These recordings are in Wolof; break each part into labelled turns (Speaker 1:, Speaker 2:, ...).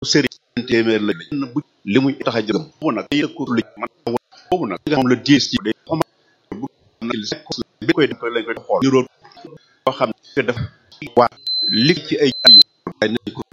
Speaker 1: sëriñ téeméer la benn bu li muy tax a jëm boobu nag day ko lu man boobu nag nga xam la diis ci day xama bu na bi koy koy lañ koy xool ñu root boo xam ne dafa waa li ci ay ay nañ ko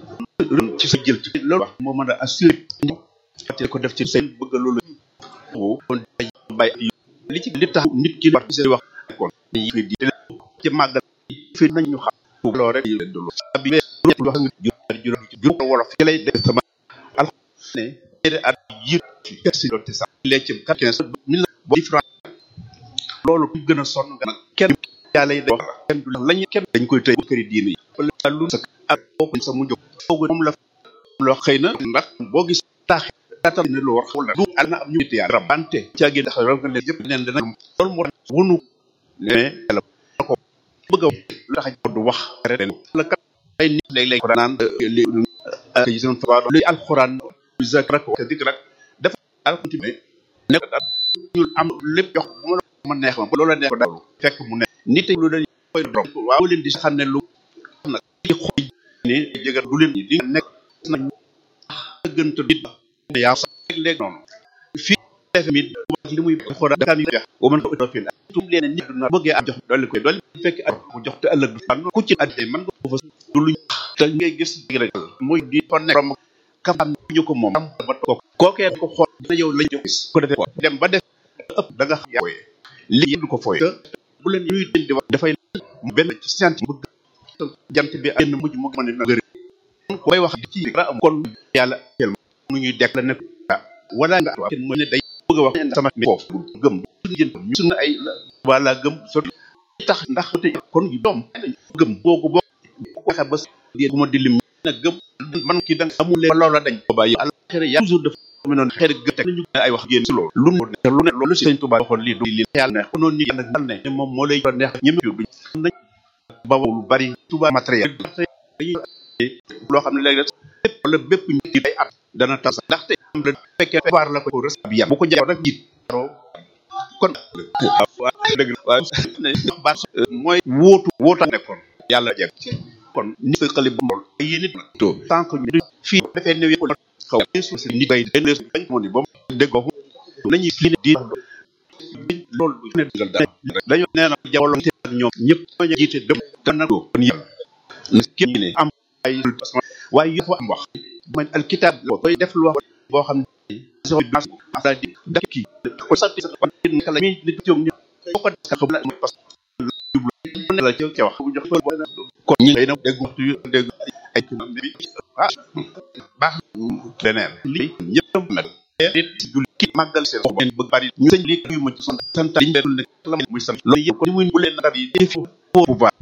Speaker 1: ci sa jël ci loolu wax moo mën a assuré fàtte ko def ci seen bëgg loolu kon day bay li ci li tax nit ki war ci wax kon dañuy fi di ci màggal fi nañ ñu xam loolu rek yi dulu bi wax nga juróom juróom juróom wolof ci lay def sama al ne ñetti at yi ci doon sax les ci 15 mille bo différent loolu ku gën a sonn nga nag kenn yàlla yi day wax kenn du lañu kenn dañ koy tëj këri diine yi wala lu sa ak bokku sa mu jóg boogu moom la loo xëy na ndax boo gis taax datal ne lu war wala du al na am ñu nit yaa rabante caagi ndax raw nga leen yëpp neen dana loolu moo wunu ne yàlla ko bëgg a lu tax du wax rek la kat ay nit léeg-léeg ko naan li son fa luy alxuraan zakrak wa dikrak dafa alxuraan ne ko ñu am lépp jox bu ma la ma neex ma ba loola neex ko dalu fekk mu ne nit lu leen koy borom waaw leen di xam ne lu nag di xoy ne jëgal du leen di nekk na gënta nit yaa sax léeg noonu fii def mi li muy xora da mi wax wo man ko to fil tum leen nit na bëggee am jox dolli koy dolli fekk ak mu jox te ëllëg du fan ku ci adde man nga ko fa du luñ te ngay gis rek mooy di fa nekk rom kam am ñu ko moom ba ko kookee ko xool na yow lañ jox ko defee ko dem ba def ëpp da nga xam yaa li du ko fooy te bu leen ñuy den di wax dafay benn ci science bëgg jant bi ay na mujj mu mën na gëri koy wax ci ra am kon yàlla tel mu ñuy dekk la nekk wala nga kenn mu ne day bëgg a wax sama mi foofu gëm jën ñu sunu ay wala gëm so tax ndax te kon yu doom gëm googu boo ko waxe ba bu ma di lim na gëm man ki da amul leen loola dañ ko bàyyi àllaxira ya toujours dafa mu noon xeer gëm teg nañu ay wax génn si loolu lu ne lu ne loolu sëñ Tuubaa waxoon lii du li yàlla neex noonu ni yàlla ne moom moo lay neex ñëme yu duñ nañ ba lu bari Tuubaa matériel dañuy loo xam ne léegi lépp wala bépp nit day at dana tas ndaxte am la fekkee waar la ko res bi yam bu ko jaay rek jiit kon waaw dëgg waaw baax mooy wóotu wóota nekkoon yàlla jeg kon ni sa xale bu mol ay yéen it to tant que ñu fii defee néew yëpp xaw su si nit bay dañ bañ moo ni ba mu déggoo nañuy fii di loolu bu ne dëggal daal dañoo nee na jawolom te ak ñoom ñëpp ñoo jiite dem dana ko kon yëpp na képp ne am ay waaye yëpp am wax man alkitab koy def lu wax boo xam ne so bi asa di da ki ko sant sa kon kala mi nit jóg ñu ko ka xam la parce que la ci ci wax bu jox kon ñi ngay na dégg waxtu yu dégg ay bi ah baax leneen li ñëpp nag nit jul ki màggal seen ngeen bëgg bari ñu sëñ li yu ma ci sant sant liñ leen nekk la muy sant loolu yëpp ko muy bu leen ndar yi def bu baax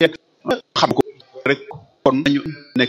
Speaker 1: xam ko rek kon nañu nekk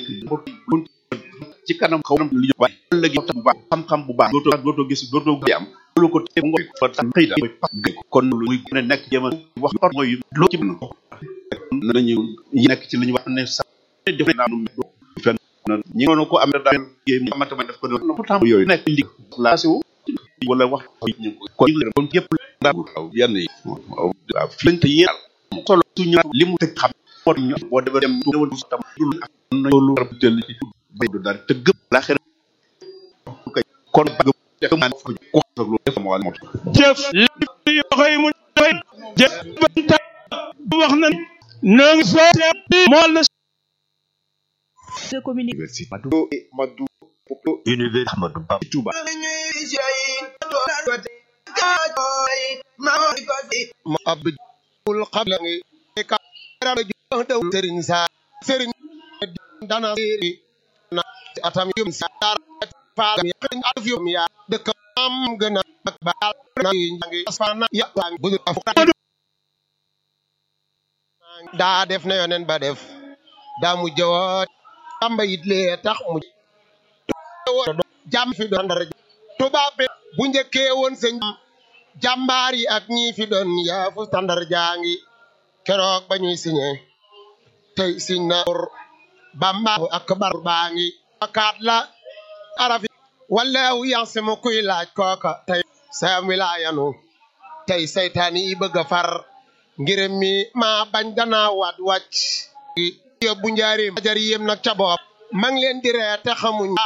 Speaker 1: ci kanam xaw na li ñu waaye léegi bu baax xam-xam bu baax dootoo dootoo gis dootoo am loolu ko te ngoy fa tax xëy da kon lu muy gën a nekk jéem a wax mooy loo ci mën nañu nekk ci li ñu wax ne sax def naa nu fenn ñi ngoon ko am daal mu amata ma def ko doon pourtant yooyu nekk li la si wala wax ñu ko kon yëpp daal waaw yenn yi waaw fi lañ te yéen solo suñu li mu tëj xam moo ñu boo demee dem tuuti tam dul ak loolu rabtel ci bay du dara te gëm la xere kon bëgg def man ko ko lu def mo mo
Speaker 2: jëf li yoxoy mu fay jëf banta wax na no ngi so mo la
Speaker 3: de communication Madou Madou
Speaker 4: Université Ahmadou Bamba
Speaker 3: Touba
Speaker 5: ma abdul qabla ngi ka ra ju daw serigne sa serigne dana seri na atam yum sa fa mi xin alf yum ya dekk am gëna ak baal na ngi asfana ya bu daa def na yonen ba def daa mu jëwaat tamba it lee tax mu jàmm fi doon ndar tubaab bi bu njëkkee woon sëñ jàmbaar yi ak ñi fi doon yaafu standard jaangi keroog ba ñuy signé tey siñ na bambaahu ak bar baa ngi akaat la arafi wallahu yansimu kuy laaj kooka tey sayam wilaayanu tey saytaan yi bëgg a far ngirëm mi maa bañ danaa waat wàcc yóbbu njaarim ajar yéem nag ca bopp ma ngi leen di ree te xamuñ